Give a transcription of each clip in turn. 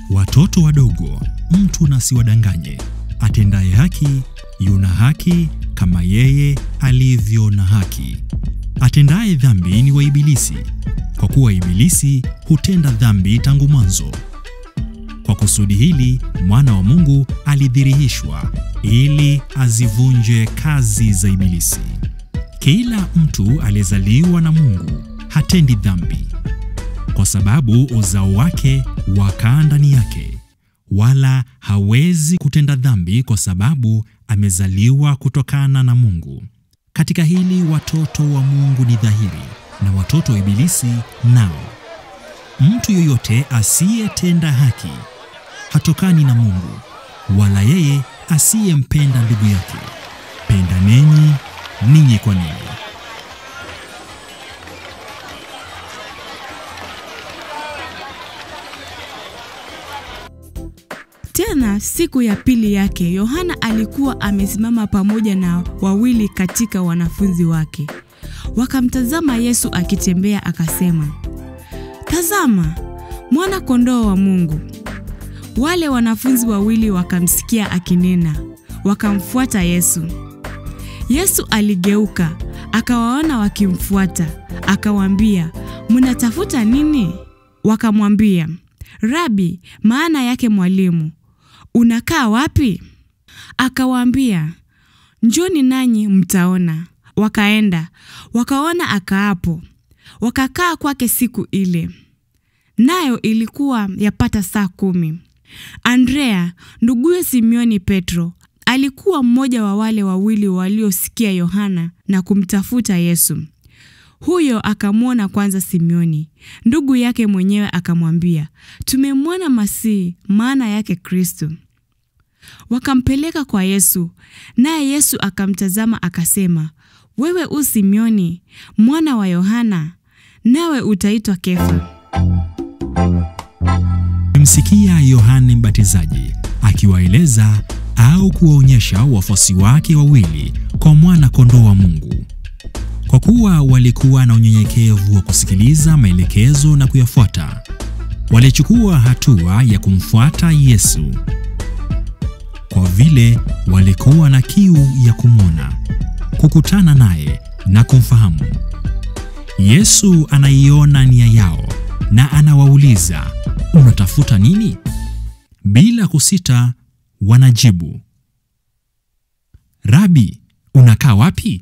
Watoto wadogo, mtu na siwadanganye. Atendaye haki yuna haki kama yeye alivyo na haki. Atendaye dhambi ni wa Ibilisi, kwa kuwa Ibilisi hutenda dhambi tangu mwanzo. Kwa kusudi hili mwana wa Mungu alidhihirishwa ili azivunje kazi za Ibilisi. Kila mtu aliyezaliwa na Mungu hatendi dhambi, kwa sababu uzao wake wakaa ndani yake, wala hawezi kutenda dhambi kwa sababu amezaliwa kutokana na Mungu. Katika hili watoto wa Mungu ni dhahiri, na watoto wa Ibilisi nao. Mtu yoyote asiyetenda haki hatokani na Mungu, wala yeye asiyempenda ndugu yake. Pendaneni ninyi kwa ninyi. Tena siku ya pili yake Yohana alikuwa amesimama pamoja na wawili katika wanafunzi wake. Wakamtazama Yesu akitembea, akasema, Tazama, mwana kondoo wa Mungu. Wale wanafunzi wawili wakamsikia akinena, wakamfuata Yesu. Yesu aligeuka, akawaona wakimfuata, akawaambia, mnatafuta nini? Wakamwambia, Rabi, maana yake mwalimu, unakaa wapi? Akawaambia, njoni nanyi mtaona. Wakaenda wakaona akaapo, wakakaa kwake siku ile, nayo ilikuwa yapata saa kumi. Andrea nduguye Simioni Petro alikuwa mmoja wa wale wawili waliosikia Yohana na kumtafuta Yesu. Huyo akamwona kwanza Simioni, ndugu yake mwenyewe akamwambia, tumemwona Masihi, maana yake Kristo. Wakampeleka kwa Yesu, naye Yesu akamtazama akasema, wewe u Simioni mwana wa Yohana, nawe utaitwa Kefa. Msikia Yohane Mbatizaji akiwaeleza au kuwaonyesha wafuasi wake wawili kwa mwana kondoo wa Mungu. Kwa kuwa walikuwa na unyenyekevu wa kusikiliza maelekezo na kuyafuata, walichukua hatua ya kumfuata Yesu. Kwa vile walikuwa na kiu ya kumwona, kukutana naye na kumfahamu. Yesu anaiona nia yao na anawauliza, unatafuta nini? Bila kusita wanajibu, Rabi, unakaa wapi?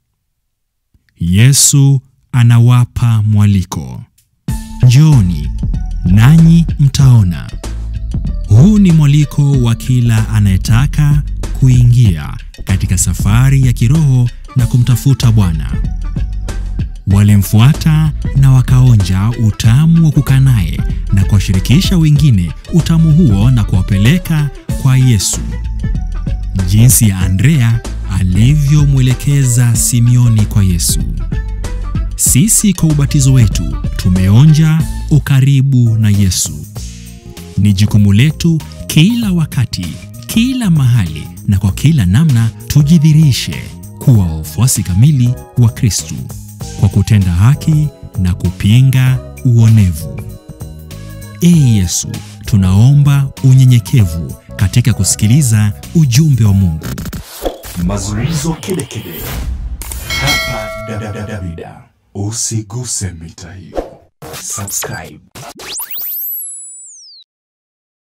Yesu anawapa mwaliko, njooni nanyi mtaona. Huu ni mwaliko wa kila anayetaka kuingia katika safari ya kiroho na kumtafuta Bwana. Walimfuata na wakaonja utamu wa kukaa naye na kuwashirikisha wengine utamu huo na kuwapeleka kwa Yesu, jinsi ya Andrea alivyomwelekeza Simioni kwa Yesu. Sisi kwa ubatizo wetu tumeonja ukaribu na Yesu. Ni jukumu letu kila wakati, kila mahali na kwa kila namna tujidhirishe kuwa wafuasi kamili wa Kristu kwa kutenda haki na kupinga uonevu. Ee Yesu, tunaomba unyenyekevu katika kusikiliza ujumbe wa Mungu. Mazungumzo kedekede hapa Davida. Usiguse mita hiyo. Subscribe.